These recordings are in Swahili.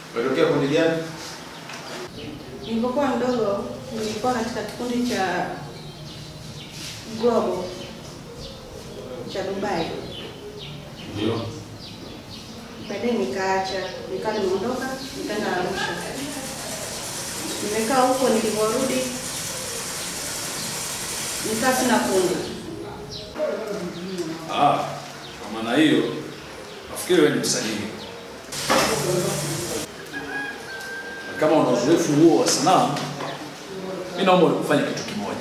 Unatokea kundi gani? Nilipokuwa mdogo nilikuwa katika kikundi cha Global cha Dubai. Ndio. Baadaye nikaacha, nikawa nimeondoka, nikaenda Arusha. Nimekaa huko, nilivyorudi nikaa sina kundi. Ah, kwa maana hiyo nafikiri wewe ni msanii. Na Kama una uzoefu huo wa sanaa, mimi naomba ufanye kitu kimoja.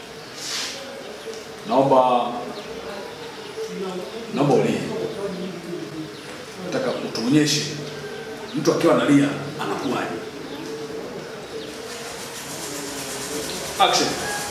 Naomba naomba ulie. Nataka utuonyeshe mtu akiwa analia anakuwaje. Action.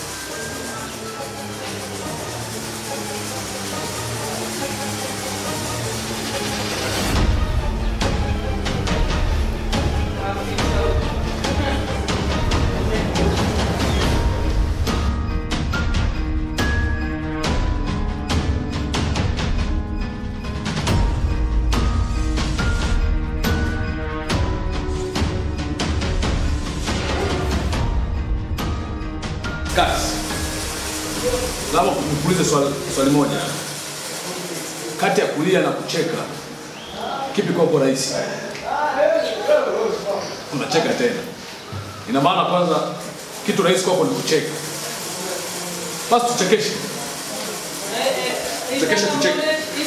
Kazi. Labda nikuulize swali, swali moja. Kati ya kulia na kucheka, kipi kwako rahisi? Unacheka tena. Ina maana kwanza kitu rahisi kwako ni kucheka. Basi tuchekeshe. Tuchekeshe tucheke.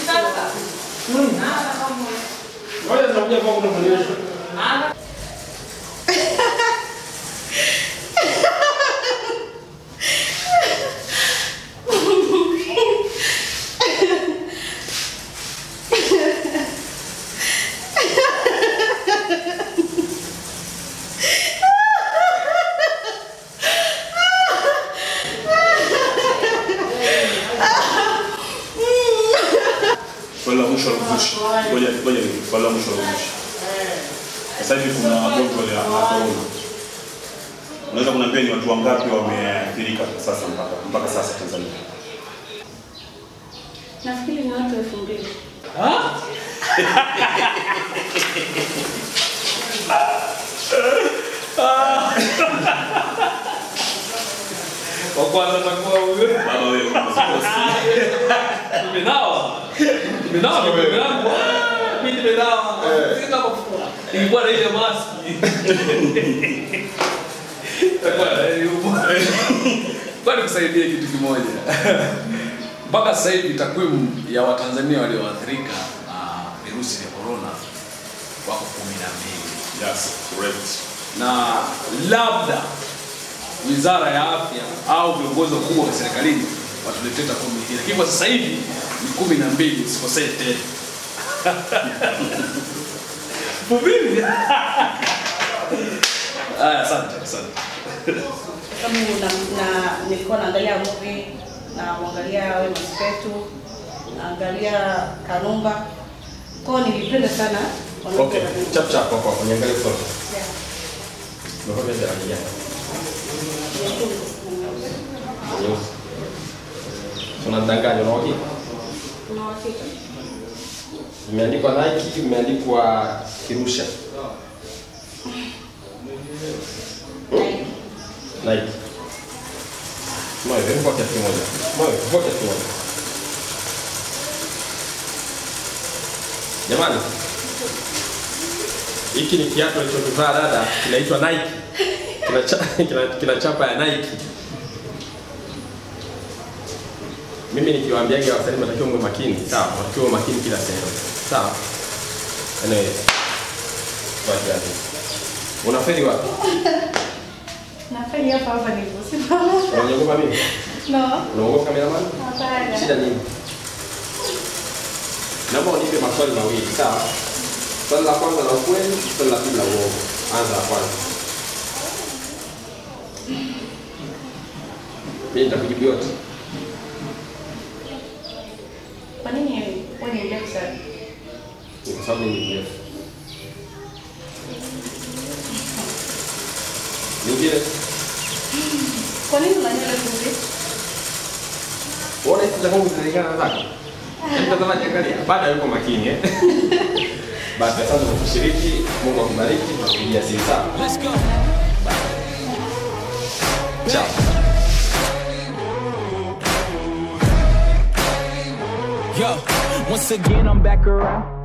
Ngoja nitakuja kwako kukuonyesha. Swali la mwisho la kuvushi. Ngoja ngoja ni swali la mwisho la kuvushi. Sasa hivi kuna gonjwa la corona. Unaweza kuniambia ni watu wangapi wameathirika sasa mpaka mpaka sasa Tanzania? Nafikiri ni watu elfu mbili. Kwa kwanza takuwa huyo. Baba wewe unazikosi. Nimenawa. Nimenawa mikono yangu. Ah, Mimi nimenawa. Sina mafua. Nilikuwa na ile maski. Takuwa na ile umo. Kwa nikusaidie kitu kimoja. Mpaka sasa hivi takwimu ya Watanzania walioathirika na virusi vya corona wako kumi na mbili Yes, correct. na labda wizara ya afya au viongozi wakubwa wa serikalini watuletee takwimu hii, lakini kwa sasa hivi ni kumi na mbili, usikosee tena. Mubili. Aya, asante, asante. Kama na, na nilikuwa naangalia movie na mwangalia Wema Sepetu, naangalia Kanumba. Kwa hiyo nilipenda sana wanawake Okay, wa- chap chap hapo hapo niangalie photo. Yeah. Umekuwa vya rangi gani? Nyeusi. Unadanganya una uhakika? Kuna uhakika? Imeandikwa Nike, imeandikwa Kirusha. Nike. Nike. Moyo, hebu kwa kiasi kimoja. Moyo, kwa kiasi kimoja. Jamani. Hiki ni kiatu alichokivaa dada kinaitwa Nike. Kina, cha, kina, kina chapa ya Nike. Mimi nikiwaambiaga wasanii mnatakiwa mwe makini, sawa? Mnatakiwa mwe makini kila sehemu. Sawa? Anyway. Wacha hapo. Unafeli wapi? Nafeli hapa hapa niliposimama. Unaogopa mimi? No. Unaogopa kameraman? Hapana. Shida nini? Naomba unipe maswali mawili, sawa? Swali la kwanza la ukweli, swali la pili la uongo. Anza la kwanza. Mimi nitakujibu yote. Kwa nini wewe ni mrefu sana? Ni kwa sababu mimi ni mrefu. Nyingine, Kwa nini una nywele fupi? unaona hizi za kwangu zinalingana na zako? Hebu Mtazamaji angalia, bado yuko makini eh. Basi asante kwa kushiriki. Mungu akubariki. Tunakupigia simu sawa. Let's go. Ciao. Yo, once again I'm back around.